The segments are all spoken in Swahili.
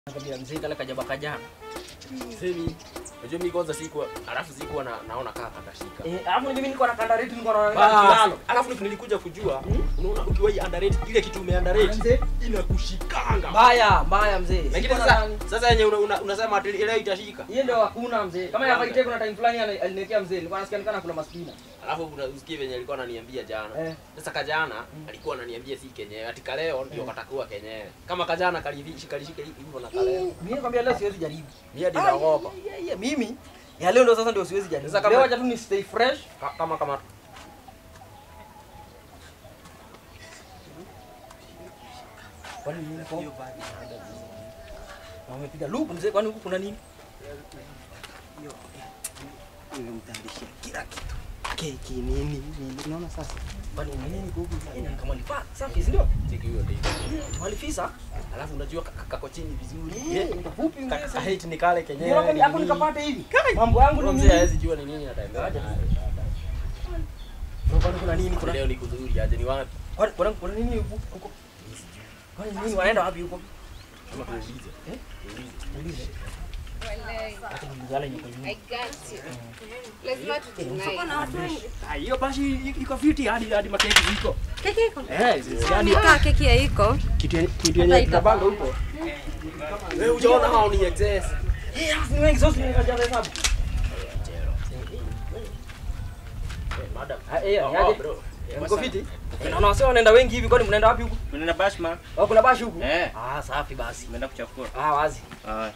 Nakwambia mzee kale kajaba kajana. Semi, unajua mimi kwanza sikuwa, alafu sikuwa na, naona kaka katashika. Eh, alafu mimi niko na kandareti niko na Bas, alafu nilikuja kujua, unaona ukiwa hii underrate ile kitu ume underrate inakushikanga. Mbaya, mbaya mzee. Lakini Siko na sasa nani. sasa yenye una- una- unasema ati ile itashika. Hiyo ndio hakuna mzee. Kama ya Faite kuna time fulani ali- aliniwekea mzee. Nilikuwa nasikia nikana kula maspina. Alafu una- usikie venye alikuwa ananiambia jana. Eh. Sasa kajana alikuwa ananiambia si kenyewe, ati kaleo ndio katakuwa kenyewe. Kama kajana kalishika kalishika hivyo na kaleo. Mimi nakwambia leo siwezi jaribu. Mimi hadi naogopa. Ai, ai, ai, Mimi ya leo ndio sasa ndio siwezi jaribu. Sasa kama- Leo acha tu ni stay fresh. Ka- Kama kama Kwani nini kwa? Wamepiga loop mzee, kwani huku kuna nini? Nimemtayarishia kila kitu, keki nini nini, unaona sasa. Kwani ni nini huku? Yaani kama ni fa, safi si ndio? cheki hiyo ndio. Walifisa. Alafu unajua ka- kako chini vizuri. Eh, nikafupi mzee. sasa. Kahit ni kale kenyewe. Ndio hapo ni hapo nini. nikapata hivi. Mambo yangu Huyo ni mzee nini? hawezi jua ni nini ataendelea. Aje. nayo. Kwani kuna nini? Kuna Leo ni kuzuri aje ni wapi? kwani kuna kuna nini huku? Huko. Kwani nini wanaenda wapi huko? Kama tuulize. Eh? Tuulize. Niulize. Wallahi. Hata nilizala nyuko nyuma. I got you. Lazima tudeny. Ah, hiyo basi iko fiti hadi hadi makeki ziko. Keki iko? Eh, sisi Yaani kaa keki ya iko. kitu kitu yenye tunapanga huko. Wewe hujaona hao ni excess. Eh, alafu ni wengi sasa nikajaza hesabu. Eh, madam. Ah, eh, Oh, ni aje? oh, bro. Eh, Mko wasa- fiti? Naona wasio wanaenda wengi hivi kwani mnaenda wapi huku? Unaenda Bashma? Oh, kuna bashi huku? Eh. Ah, safi basi. Umeenda kuchafua? Ah, wazi. Ah.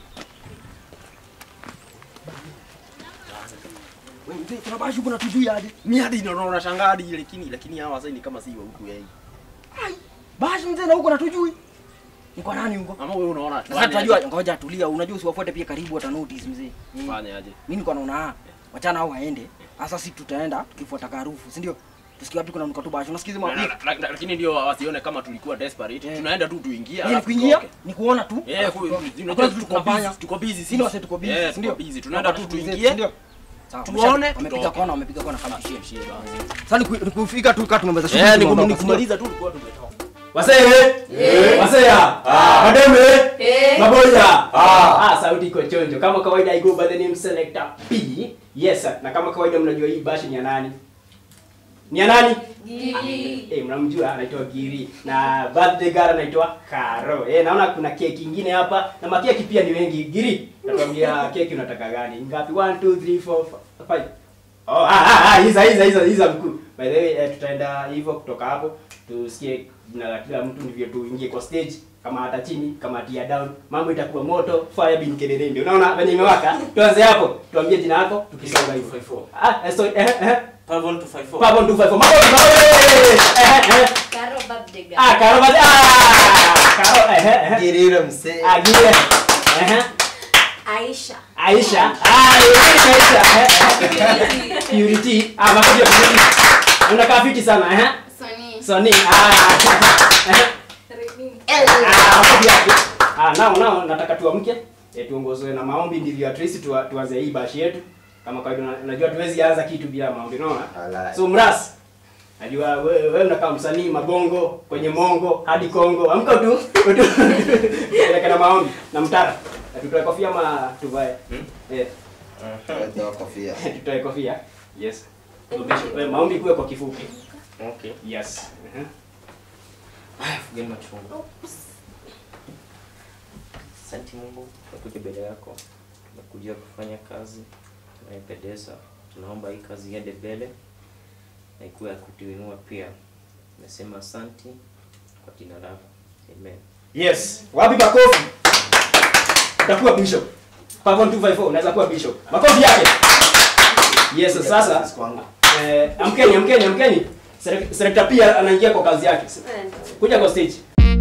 Wewe mzee, kuna bashi huku na tujui aje. Mimi hadi naona unashangaa hadi lakini lakini hawa sasa ni kama si wa huku yeye. Bashi mzee na huko na tujui. Ni kwa nani huko? Ama wewe unaona tu. Sasa tunajua, ngoja tulia, unajua usiwafuate pia karibu wata notice mzee. Mm. fanya aje. Mimi niko naona ah, wachana hao waende. Sasa sisi tutaenda tukifuata harufu, si ndio? Tusikie wapi kuna mkatu bashi. Unasikiza Na- mwa na- na- na- Lakini ndio wasione kama tulikuwa desperate. Eh. Tunaenda tu tuingie. Ni alafu kuingia, tutoke. ni kuona tu. Eh, ku- Hakuna unajua kitu tuko tunafanya. busy, tuko busy Sisi sisi. wase tuko busy, Eh, si ndio? tuko busy. Tunaenda tu Tunapata tuingie. si ndio? Sawa, Tuone, wamepiga tutoke. kona, wamepiga kona kama shie. Shie basi. Sasa ni ku- ni kufika tu kama tumemaliza shughuli. Eh, ni tunaondoka, kum- ni kumaliza tu tulikuwa tumetoka. Wasee, wasea, mademe, maboya. Ah, sauti iko chonjo. Kama kawaida I go by the name Selector P. Yes sir. Na kama kawaida mnajua hii bashi ni ya nani? Ni ya nani? Eh, mnamjua anaitwa Giri na birthday girl anaitwa Karo. Eh, naona kuna keki ingine hapa na makeki pia ni wengi. Giri, natuambia keki unataka gani? Ngapi? 1 2 3 4 5. Oh, ah ah ah, hizo hizo hizo hizo mkuu. By the way, eh, tutaenda hivyo kutoka hapo tusikie jina la kila mtu ndivyo tuingie kwa stage kama hata chini kama tia down mambo itakuwa moto fire bin kelelende unaona venye imewaka tuanze hapo tuambie jina lako tukisonga hivyo ah eh, sorry eh eh Pavon 254. Pavon 254 mambo mambo eh eh Karo birthday girl. ah karo basi ah karo eh eh eh Girira msee. ah gile eh eh Aisha. Aisha ah Aisha eh eh Purity ah makofi ya Purity unakaa fiti sana eh Soni. Soni ah eh Ah, makofi yake. Ah, nao nao nataka tuamke e, tuongozwe na maombi ndivyo at least tuwa- tuanze hii bashi yetu. Kama kawaida una- unajua tuwezi anza kitu bila maombi, unaona? Alright. So mras. Najua wewe wewe unakaa msanii mabongo kwenye mongo hadi Kongo. Amka tu. Peleka na maombi na mtara. Na tutoe kofia ama tuvae? Eh, Ndio kofia. tutoe kofia. Yes. So, Bishop, eh, maombi kuwe kwa kifupi. Okay. Yes. Uh-huh. Haya, fugeni machungu. Asante Mungu kwa kuja mbele yako. Tumekuja kufanya kazi tunaipendeza. Tunaomba hii kazi iende mbele na ikuwe ya kutuinua pia. Nasema asante kwa jina lako. Amen. Yes. Wapi makofi? Utakuwa bishop. Pavon 254 unaweza kuwa bishop. Makofi yake. Yes, sasa eh, amkeni amkeni amkeni. Selek- Selector pia anaingia kwa kazi yake. Kuja kwa stage.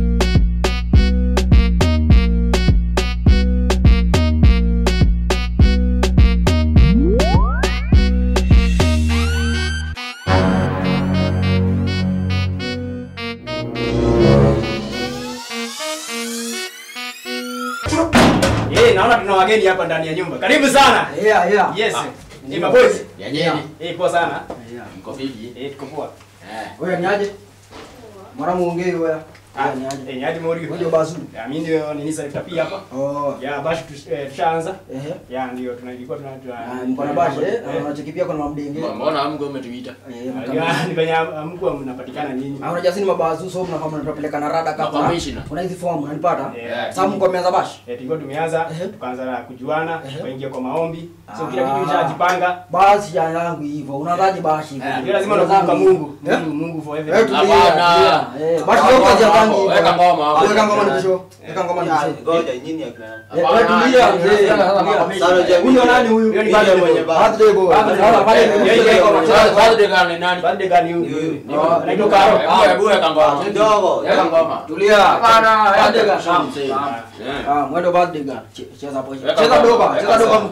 Eh, naona tuna wageni hapa ndani ya nyumba. Karibu sana. Yeah, yeah. Yes. Ni maboys. Yenyewe. Eh, poa sana. Mko vipi? Eh, tuko poa. Eh. Wewe ni aje? Mara muongee wewe. Yeah, ni aje? Eh, ni aje Mori? Wewe ndio bazu. Ya, mimi ndio nini selector pia hapa. Oh. Ya, basi tush- eh, tushaanza. Ehe. Ya, ndio tunalikuwa tuna Ah, mko na bashi eh? Na unacheki pia kuna mabdenge. Mbona amgo umetuita? Eh, mkabidhi. Ya, ni venye mkuu mnapatikana nyinyi. Ah, unajua sisi ni mabazu so mnakuwa mnatupeleka na rada kama. Makomishina. Kuna hizi form unanipata? Yeah. Sasa mko mmeanza bashi. Eh, tulikuwa tumeanza Ehe. tukaanza na kujuana, Ehe. tukaingia kwa maombi. So Ah. kila kitu kishajipanga. Basi ya yangu hivyo. Unaanzaje bashi hivyo? Ndio lazima unakumbuka Mungu. Mungu, Mungu for Eh, everything. tulia, Hapana. tulia. Eh, bashi leo kazi ya tangi. Weka ngoma hapo. Weka ngoma nikisho. Weka ngoma nikisho. Ngoja nyinyi akina. Eh, wewe tulia, mzee. Tulia. Huyu nani huyu? Huyo ni bado mwenye Birthday boy. Birthday. Sasa pale Yeah, yeah, nimekuja yeah. kwa macheza. Birthday gani nani? Birthday gani huyu? Ah, Anaitwa Karo. Hebu hebu weka ngoma. Kidogo. Weka ngoma. Tulia. Hapana, Birthday weka girl. sham mzee. Ah, Eh. Ah, mwendo birthday girl. Che- Cheza hapo. Weka Cheza ngoma. doba, Weka cheza doba. sawa.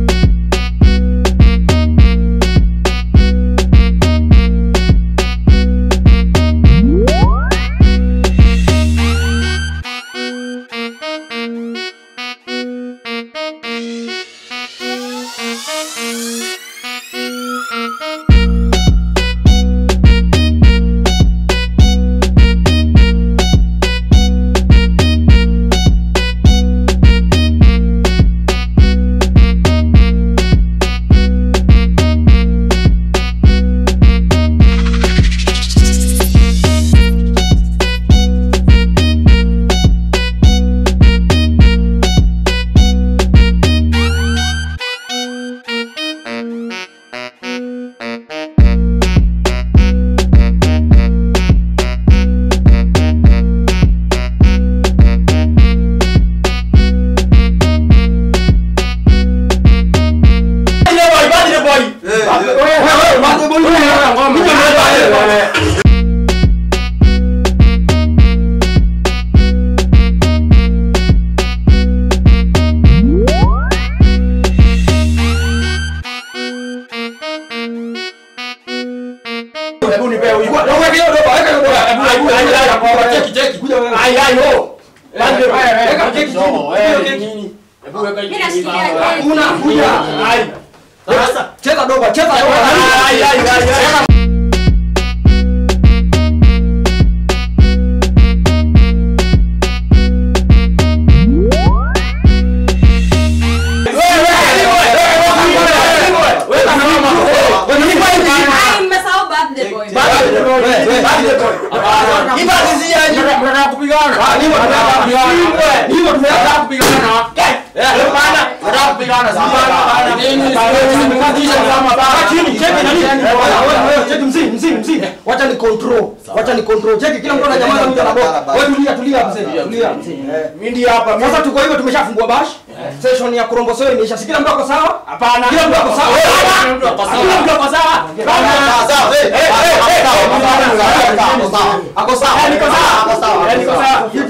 Hebu nipe huyu. Weka hiyo doba, weka hiyo doba. Hebu hebu hebu cheki cheki. Kuja wewe. Ai ai ho. Birthday boy. Weka keki chini. No, Weka wewe keki. nini? Hebu weka Mimi chini. nashikilia baba. keki. Una kuja. Ai. Sasa cheza doba, cheza doba. Ai ai ai ai. Ai, mmesahau birthday boy. Wacha ni control. Wacha ni control. Cheki kila mtu ananyamaza mtu anaboka. Wewe tulia tulia mzee. Tulia mzee. Eh. Mimi hapa. Sasa tuko hivyo tumeshafungua bash. Session ya kurombosoa imeisha. Si kila mtu ako sawa? Hapana. Kila mtu ako sawa. Kila mtu ako sawa. Kila mtu ako sawa. Ako sawa. Eh, niko sawa. Ako sawa. Eh, niko sawa. Eh,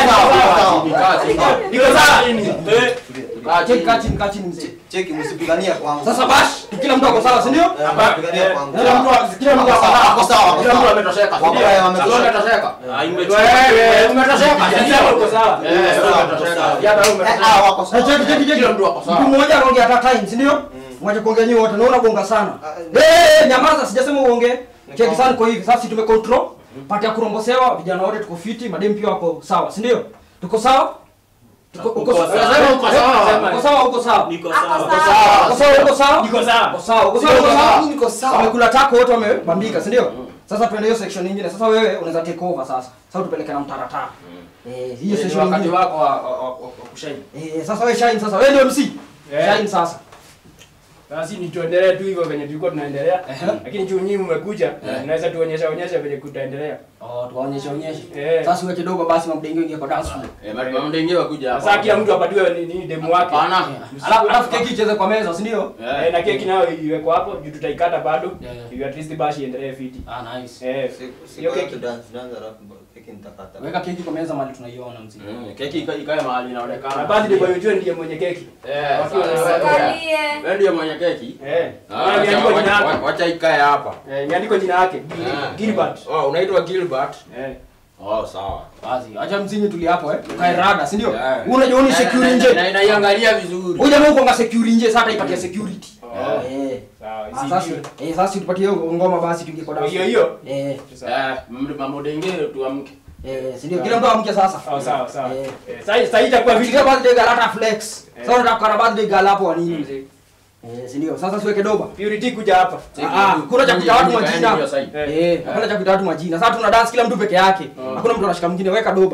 niko sawa. Niko sawa. Cheki kaa chini kaa chini mzee. Cheki msipigania kwangu. Sasa bash kila mtu ako sawa, si ndio? Eh, msipigania kwangu. Kila mtu kila mtu ako sawa. Ako sawa. Ako Kila mtu sawa. ametosheka. Wako haya wametosheka. Wewe umetosheka. Sasa uko sawa. Eh, umetosheka. Ya na Eh, umetosheka. ah, wako Na sawa. cheki cheki cheki. Kila mtu ako sawa. Mtu mmoja anaongea at a time, si ndio? Mwache kuongea nyinyi wote. Naona bonga sana. Eh, nyamaza, sijasema uongee. Cheki sana kwa hivi. Sasa si tume control. Pati ya kurombosewa, vijana wote tuko fiti, madem pia wako sawa, si ndio? Tuko sawa? Tuko uko sawa. Sema uko sawa. Uko sawa, uko sawa. Ako Uko sawa. sawa, uko sawa. Niko sawa. Uko sawa, uko sawa, uko sawa. Niko sawa. Wamekula tako wote wamebambika, si ndio? Sasa tuende hiyo section nyingine. Sasa wewe unaweza take over sasa. Sasa tupeleke na mtaratara. Eh, hiyo Ni session wakati nyingine. wako wa wa- wa- wa kushaini. Eh, sasa wewe shine sasa. Wewe ndio MC. Eh. Shine sasa. Basi ni tuendelee tu hivyo venye tulikuwa tunaendelea. Ehe. Lakini juu nyinyi mmekuja, unaweza tuonyesha onyesha venye kutaendelea. Oh, tuwaonyeshe onyeshe. Eh. Sasa uwe kidogo basi mabdenge ingie kwa dance floor. Eh, bado mamdenge wakuja hapa. Sasa kila mtu apatiwe ni, ni demu wake. Hapana. Alafu alafu keki icheze kwa meza, si ndio? Eh. Eh, na keki nayo iwekwe hapo juu tutaikata bado. Yeah, yeah. Ili at least bashi iendelee fiti. Ah, nice. Eh. Hiyo keki. dance dance alafu keki nitakata. Weka keki kwa meza mali tunaiona mzee. Mm, Keki ika- ikae mahali Na inaonekana. basi ndio ujue ndiye mwenye keki. Eh, Wakiwa sasa- na- Angalie. Wewe ndiye mwenye keki. Eh. Ah, Ah, imeandikwa jina wacha- yake. Wacha ikae hapa. Eh, imeandikwa jina yake. Ah. Gilbert. Oh, unaitwa Gilbert. Eh. Oh, sawa. Basi acha mzinyi tuli hapo eh. Kae rada, si ndio? Yeah. Wewe unajua ni Na- security na- nje. na- Naiangalia vizuri. Huyu jamaa uko nga security nje, sasa ipatia security. Oh. Eh. Sawa, Ah, Sasa isijiwe. eh sasa tupatie hiyo ngoma basi tuingie kwa dance. Hiyo hiyo. Eh. Sawa. Eh, md- mamodenge tuamke. Eh, si ndio? Kila mtu amke sasa. Sawa sawa sawa. Eh. Eh, Sasa sasa itakuwa Fikiria video. birthday girl hata flex. Eh. Sasa unataka kukana birthday girl hapo wa nini mzee? Eh, si ndio? Sasa siweke doba. Purity kuja hapa. Ah, ah, kuna cha kuita watu majina. Eh. Eh, hakuna cha kuita watu majina. Sasa tuna dance kila mtu peke yake. Hakuna mtu anashika mwingine, weka doba.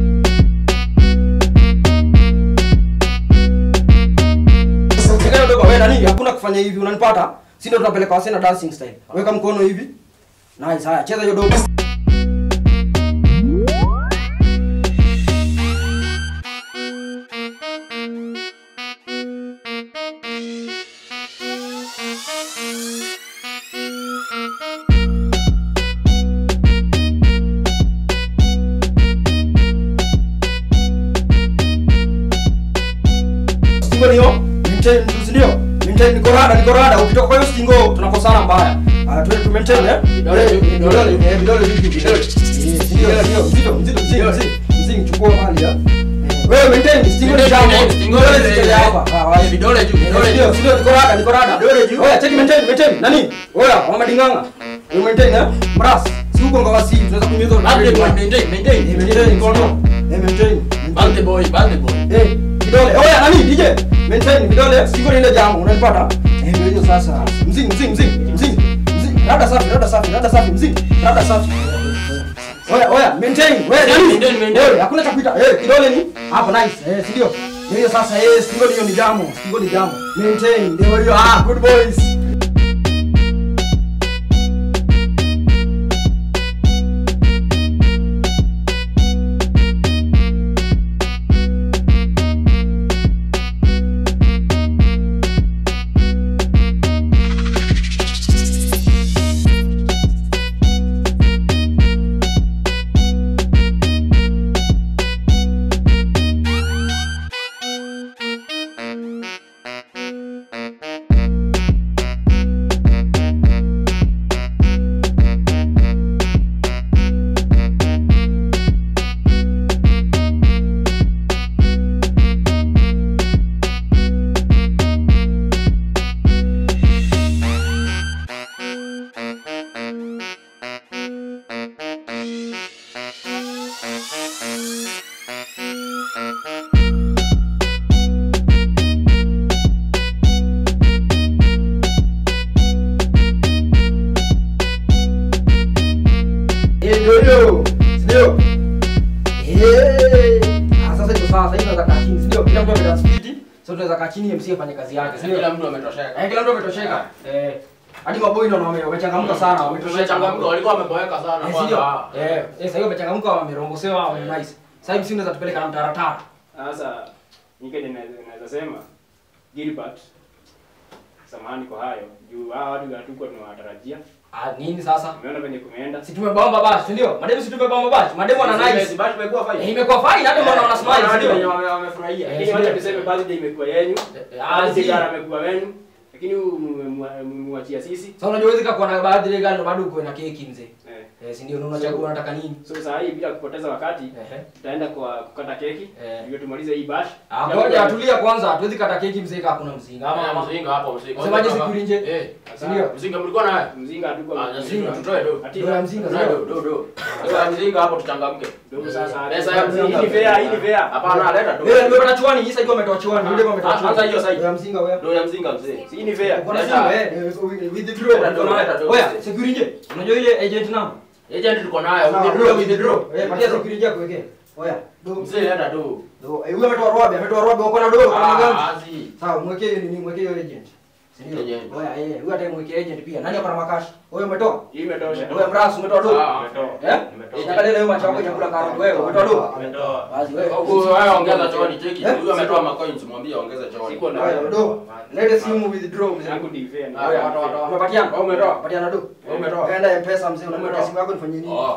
Weka doba, wewe nani? Hakuna kufanya hivi, unanipata? Si ndio tunapeleka wasena dancing style. Weka mkono hivi. Nice, haya, cheza hiyo doba. Stingo niyo, maintain tu, si ndio? Maintain niko rada, niko rada. Ukitoka kwa hiyo stingo tunakosana mbaya. Ah, tuwe tu maintain eh. Vidole juu, vidole Vidole, juu. eh, vidole juu, vidole. Eh, si ndio, ndio, mzito, mzito, mzito, mzito. Mzito, chukua mali ya. Wewe maintain stingo ni jambo. Vidole zitele hapa. Ah, wapi? Vidole juu, vidole Ndio, juu. sio niko rada, niko rada. Vidole juu. Oya, cheki maintain, maintain. Nani? Oya, mama dinganga. Wewe maintain eh. Mras, si huko ngawasi, tunaweza kunyeza. Birthday boy, maintain, maintain. Eh, maintain, mkono. Eh, maintain. Birthday boy, birthday boy. Eh, vidole. Oya, nani DJ? Maintain vidole. Siko ile jambo, unanipata? Eh, ndio hiyo sasa. Mzing, mzing, mzing, mzing. Mzing. Rada safi, rada safi, rada safi, mzing. Rada safi. Oya, oya, maintain. Wewe nani? Maintain, maintain. Eh, hakuna cha kuita. Eh, kidole ni hapo nice. Eh, si ndio? Ndio hiyo sasa. Eh, siko hiyo ni jambo. Siko ni jambo. Maintain. Ndio hiyo. Ah, good boys. Eh, ndio hiyo. Si ndio? Eh. Ah, sasa iko sawa. Sasa hivi tunaweza kaa chini, si ndio? Kila mtu ametoa spiti. Sasa tunaweza kaa chini MC afanye kazi yake, si ndio? Kila mtu ametosheka. Eh, kila mtu ametosheka. Eh. Hadi maboi ndio wame- wamechangamka sana, wametosheka. Tumechangamka, walikuwa wameboeka sana Eh, si ndio? kwanza. Eh, eh, sasa hivi wamechangamka, wamerombosewa, wame nice. Sasa hivi si unaweza tupeleka na mtaratara. Sasa nikaje naweza naweza sema Gilbert samahani kwa hayo juu hawa watu hatukuwa tunawatarajia. Ah, nini sasa? Umeona venye kumeenda. Si tumebamba basi, si ndio? Mademu si tumebamba basi. Mademu wana nice. Basi tumekuwa fine. Eh, imekuwa fine hata mbona wana smile, si Hadi wenye ndio? wame- wamefurahia. Eh, Lakini si wacha ndio? tuseme birthday imekuwa yenu. Ah, Birthday si. girl amekuwa wenu. Lakini mmemwachia sisi. Sasa unajua huwezi kuwa na birthday girl ndo bado uko na keki mzee. Eh. Eh, si ndio? Na unachagua unataka nini? So saa hii bila kupoteza wakati Ehe. tutaenda kwa kukata keki Eh. ndio tumalize hii bash. Ah, ngoja atulia kwanza, hatuwezi kata keki mzee kama kuna mzinga. Ama Ama ama mzinga hapo mzinga. Unasemaje siku nje? Eh. Si ndio? Mzinga mlikuwa naye? Mzinga hatuko Ah, mzinga tutoe do. Ati- Ndio ya mzinga, Tutoe sio? do, do, do. Pesa ya mzinga hapo tuchangamke. Ndio sasa. Pesa ya mzinga. Hii ni fair, hii ni fair. Hapana, leta do. Wewe nimepata chuani, hii side wametoa chuani, yule wametoa Ah, chuani. hata hiyo side. Ya mzinga wewe. Do ya mzinga mzee. Hii ni fair. Uko na Leta. simu eh, eh, with the draw. Leta do, leta do. Oya, security. Unajua ile agent number? Agent tuko nayo. Sawa, Withdraw, withdraw. Eh, patia security yako wekee. Oya, do. Mzee leta do. Do. Eh, huyo ametoa robe, ametoa robe, uko na do, uko na gani? Ah, azi. Sawa, mwekee hiyo nini, mwekee hiyo agent. Si ndio? Agent. Oya, eh, huyo hata mwekee agent pia. Nani hapa na makashi? Wewe umetoa? Hii imetosha. Wewe mrasu umetoa do? Ah, Eh? Nimetoa. Nataka leo macho yako chakula karoti wewe, umetoa do? Ametoa. Basi wewe. Huyu wewe ongeza chooni cheki. Eh? Huyu ametoa macoins mwambie ongeze chooni. Siko na Oya, do. Lete simu withdraw mzee. yangu ni fair. ni Ah, fair. watoa, watoa. Umepatiana? Wewe umetoa? Patiana do. Wewe umetoa? Enda M-Pesa mzee, unapata Umetoa? simu yako nifanyie nini? Oh.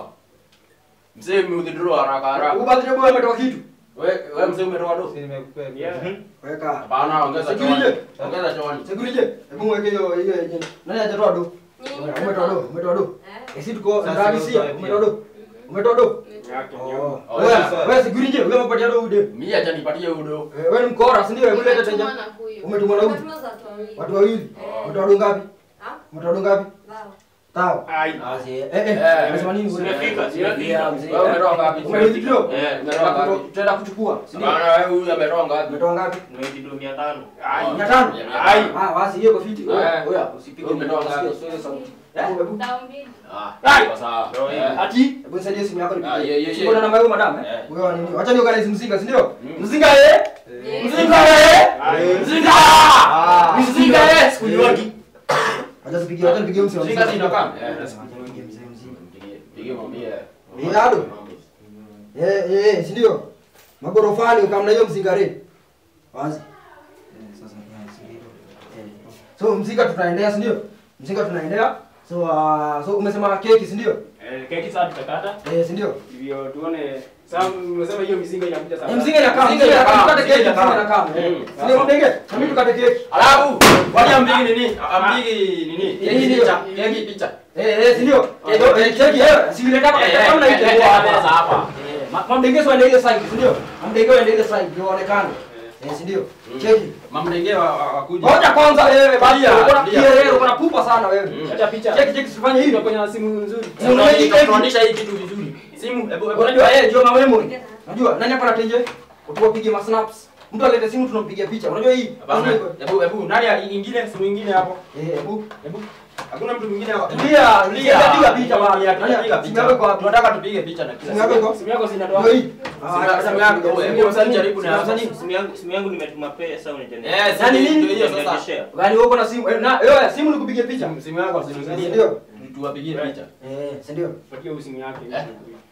Mzee withdraw haraka haraka. Huyu birthday boy ametoa kitu. Wewe wewe mzee umetoa do? Yeah. Weka. Hapana, ongeza chooni. Security. Ongeza chooni. Security, hebu mweke hiyo hiyo agent. Nani hajatoa do? Oya, Umetoa do, umetoa do. Eh, si tuko Sasa ndani ndio sia, utoe umetoa do. Umetoa do. Yake Oh. ndio. Oh, Wewe, sasa. wewe security, wewe umepatia do ude. Mimi acha nipatie udo. Eh, Wewe ni mkora, si ndio? Hebu leta teja. Umetumwa na huyu? Watu wawili. Oh. Umetoa do ngapi? Ah? Umetoa do ngapi? Sawa. Ai. Basi, eh eh. Eh, Unasema nini wewe? Zimefika, Yeah, zimefika. mzee. Wewe umetoa ngapi? Umelipa kidogo? Eh, umetoa ngapi? Tutaenda kuchukua. si ndio? Bana wewe huyu ametoa ngapi? Umetoa ngapi? Nimeidido mia tano. Ai. Mia tano? Ai. Ah, basi hiyo kwa fiti. Eh. Oya, oya, usipige Wewe umetoa nasikia ngapi? usiweke sauti. Hebu hebu Dao mbili. Ah, Ai. kwa sawa. Ndio hiyo. Eh. Ati. hebu nisaidie simu yako Ah, nipigie. yeah, yeah, Siko na yeah. namba yako madam eh? Eh. Wewe nini? Wacha ni organize mzinga, si ndio? Mm. Mzinga eh? Yes. Mzinga eh? Ai. Mzinga! Ah. Mzinga eh? Sikunywangi. Wacha nipigie, wacha nipigie mzee. Mzinga si inakaa? Eh, Eh, wacha nipigie mzee mzinga. Pigie- pigie mwambie. Eh, alo. Eh, eh, eh, si ndio? Magorofani ukamna hiyo mzinga re. Wazi. Eh, sasa ni si ndio? Eh. So mzinga tunaendea, si ndio? Mzinga tunaendea. So uh, so umesema keki, si ndio? Eh, keki sasa tutakata. Eh, si ndio? Hivyo tuone. Sasa umesema hiyo mizinga inakuja sasa. Eh, mzinga inakaa, Mzinga mzinga inakaa, inakaa, tukate keki, mzinga mzinga inakaa. inakaa. Eh. Mm. Si ndio mbege? Na mimi tukate keki. Alafu, kwani ambigi nini? Ambigi nini? Hii ndio. Picha, keki picha. Eh, eh, si ndio? Eh, ndio, eh, keki eh, si ile kama Eh, eh, kama eh, eh, inaitwa hapa. sasa hapa. Mamdengezo ende ile side, si ndio? Mamdengezo ende ile side ndio onekane. Eh, si ndio? Cheki. Mamdenge wa- wa- wakuja. Ngoja kwanza wewe bali Ndia, uko na ndia. kielele, uko na pupa sana wewe. Mm. Acha picha. Cheki cheki sifanye hivi. Tuko kwenye simu nzuri. Eh, unaona hii keki? Tunaonyesha hii kitu vizuri. Simu, hebu hebu Unajua eh, ndio memory. Unajua nani hapa anatenje? Utupige ma snaps. Mtu alete simu tunampigia picha. Unajua hii? Hapana. Hebu hebu nani ali- ingine simu ingine hapo? Eh, hebu Hebu. Hakuna mtu mwingine hapo. Tulia, tulia. Piga picha bwana. Tulia, Nani tunapiga simu yako iko picha. wapi? Tunataka tupige picha na kila Simu yako iko? Simu yako zinatoa. Ndio hii. Simu- simu yako, hebu- hebu msanii jaribu na- Msanii. Simu yangu simu yangu nimetuma pesa unitendea. Eh, Nani simu nini? ndio hiyo sasa. Share. Gani wewe uko na simu? Eh, na wewe simu nikupige picha. Simu- Simu yako simu Si ingine. ndio? Tuwapigie picha. Eh, si ndio? Patia huyu simu yake. Eh.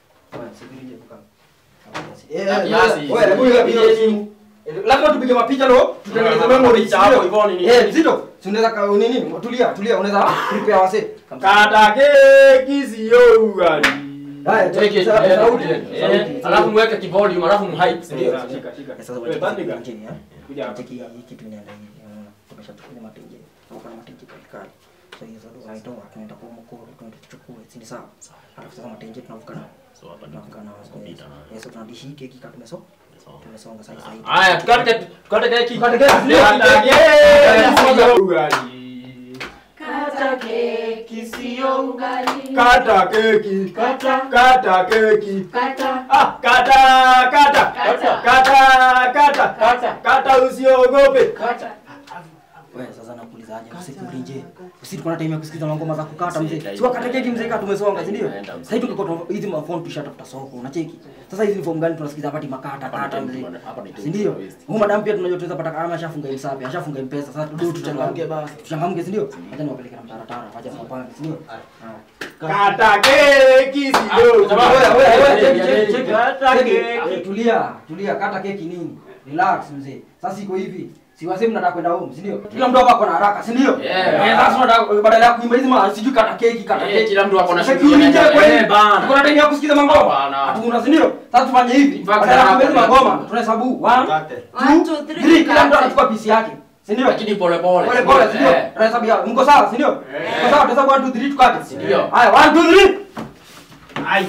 Kiasi. Wewe hebu hiyo simu. Eh, Lazima tupige mapicha lo, tutengeneze memory Picha hapo sio? hivyo ni nini? Eh, Zito, si unaweza ka nini? Tulia, tulia, unaweza prepare wase. Kata keki sio ugali. Haya, Take it, sa- eh, sauti. eh, sauti. Alafu mweke kivolume, alafu mhype, si ndio? Shika, shika, shika. Sasa Wewe, bandika. chini eh. Kuja hapa. Cheki hii kitu inaenda hivi. Unaona? Tumeshachukua matenje. Tuko na matenje katikati. So hizo ndo unaitoa tunaenda kwa mkoro tunaenda tuchukue. Si ni sawa? Alafu sasa matenje tunavuka nao. Tunavuka nao. Yes, so tunadishi hii keki kama tumeso. Tumesonga sasa hivi. Haya, tukate tukate keki. Tukate keki, ndio. Kata keki sio ugali. Kata keki sio ugali. Kata keki. Kata. Kata keki. Kata. Ah, kata, kata. Kata. Kata, kata. Kata. Kata usiogope. Kata. Wewe sasa nakuulizaje usikurinje? Usi tuko na time ya kusikiza ngoma za kukata mzee. Sasa Si wakati keki mzee kama tumesonga, si ndio? Naenda mzee. Sasa hivi tungekuwa hizi mafoni tushatafuta soko, unacheki. Sasa hizi ni form gani tunasikiza hapa makata Hapa ni kata time mzee. tu- hapa ni time Si ndio? tu waste. Huyu madam pia tunajua tunaweza pata kama ashafunga msapi, ashafunga mpesa. Sasa tu tuchangamke basi. Tuchangamke, si ndio? Acha niwapeleke na mtaratara, acha tuwapange, si ndio? Kata keki sio Jamaa, Wewe, ugali. wewe, wewe, cheki, cheki, cheki. Kata Cheki. keki. Eh, Tulia, tulia, kata keki nini? Relax mzee. Sasa iko hivi. Si wasemi mnataka kwenda home, si ndio? Kila mtu hapa ako na haraka, si ndio? Yeah. Eh, sasa unataka badala ya kuimba hizi ma sijui kata keki, kata Eh, keki. kila mtu ako na Sasa shughuli kiulize yake. kweli. Eh, bana. Tuko na time ya kusikiza mangoma. Hapana. Hatuna, si ndio? Sasa tufanye hivi. In fact, Badala ya kuimba hizi hapa- magoma, tunahesabu 1 Kate. One, two, three, 3 kila mtu kate. anachukua pisi yake. Si ndio? Lakini pole pole. Pole pole, si ndio? Eh. Tunahesabu ya. Mko sawa, si ndio? Mko sawa, tuhesabu 1 2 3 tukate. Si ndio? Haya, 1 2 3. Ai.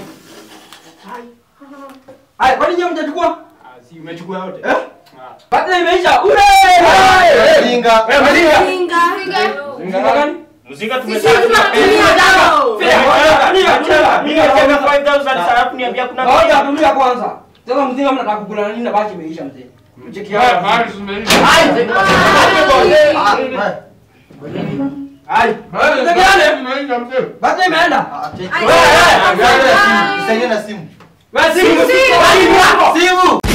Haya, kwani nyinyi mjachukua? Ah, si umechukua yote. Eh? Baada imeisha. Ure! Mzinga. Wewe mlinga. Singa. Mzinga gani? Mzinga Sisi tumesema tunatumia dawa. Ngoja tulia kwanza. Sasa mzinga mnataka kukula nini na baki imeisha mzee. Cheki hapa. Haya, Ai. Basi imeenda. Ah, cheki. Ai, Wewe, ai, wewe, ai. Nisaidie na simu. Wewe simu. Simu. Simu.